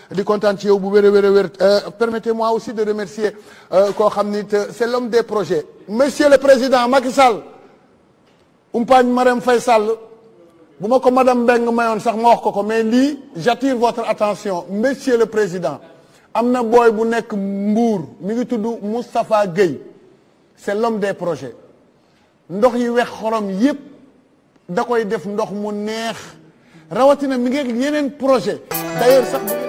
di kontaan ci yow bu wér a wér a wér permettez-moi aussi de remercier koo xam ni c'est l'homme des projets monsieur le président Macky Sall umpaañ Marème Faye Sall bu ma ko madame Mbeng mayoon sax ma wax ko ko mais lii j'attire votre attention monsieur le président am na booy bu nekk Mbour mi ngi tudd Moustapha Guèye c'est l'homme des projets ndox yi wex xorom yépp da koy def ndox mu neex rawatina mi ngi yeneen projet d'ailleurs sax